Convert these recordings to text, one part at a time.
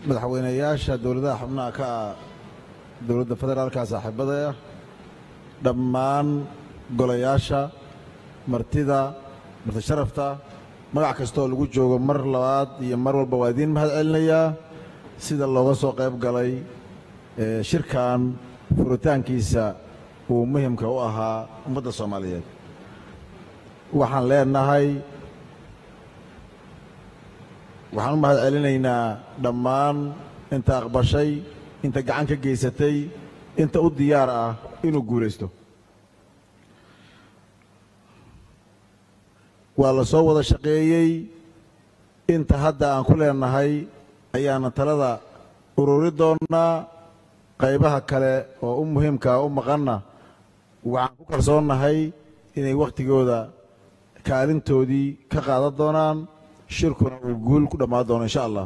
madaxweynayaasha dowladaha xubnaha ka ah dowladda federaalka saaxiibadaya dhammaan golayaasha martida marti sharafta magac kastooo lagu joogo mar labaad iyo mar walba waa idiin mahad celinayaa sida looga soo qayb galay shirkan furitaankiisa uu muhimka u ahaa ummadda soomaaliyeed waxaan leenahay waxaan u mahad celinaynaa dhammaan inta aqbashay inta gacan ka geysatay inta u diyaar ah inuu guulaysto waa la soo wada shaqeeyey inta hadda aan ku leenahay ayaana talada ururi doonnaa qaybaha kale oo u muhiimkaa u maqanna waxaan ku kalsoonnahay inay wakhtigooda kaalintoodii ka qaadan doonaan shirkuna uu guul ku dhammaan doono insha allah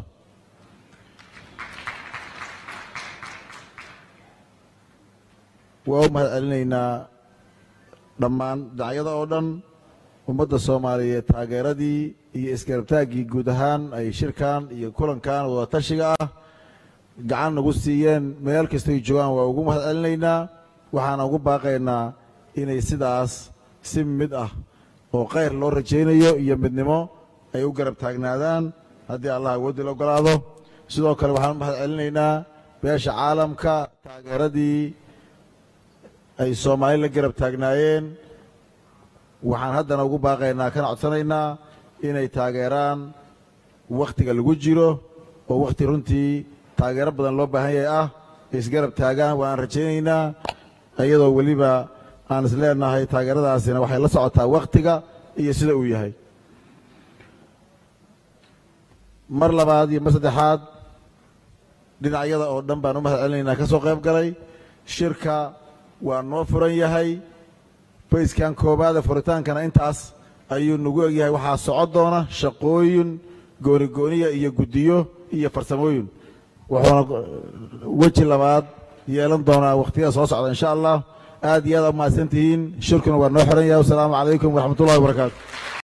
waa u mahad celinaynaa dhammaan dhinacyada oo dhan ummadda soomaaliyeed taageeradii iyo isgarabtaaggii guud ahaan ay shirkan iyo kulankan wadatashiga ah gacan nagu siiyeen meel kastoy joogaan waa ugu mahad celinaynaa waxaana ugu baaqaynaa inay sidaas si mid ah oo khayr loo rajaynayo iyo midnimo ay u garab taagnaadaan haddii allah awoodii la ogolaado sidoo kale waxaan u mahad celinaynaa beesha caalamka taageeradii ay soomaali la garab taagnaayeen waxaan haddana ugu baaqaynaa kana codsanaynaa inay taageeraan wakhtiga lagu jiro oo wakhti runtii taageero badan loo baahan yahay ah isgarab taagaan waan rajaynaynaa iyadoo weliba aan is leenahay taageeradaasina waxay la socotaa wakhtiga iyo sida uu yahay mar labaad iyo mar saddexaad dhinacyada oo dhan baan u mahad celinaynaa ka soo qayb galay shirka waa noo furan yahay bayskan koowaada furitaankana intaas ayuu nagu egyahay waxaa socon doona shaqooyin goonigooniya iyo guddiyo iyo farsamooyin wuxuuna weji labaad yeelan doonaa wakhtiyada soo socda insha allah aad iyo aad u mahadsan tihiin shirkuna waa noo xiran yahay wasalaamu calaykum waraxmat ullahi wabarakaatu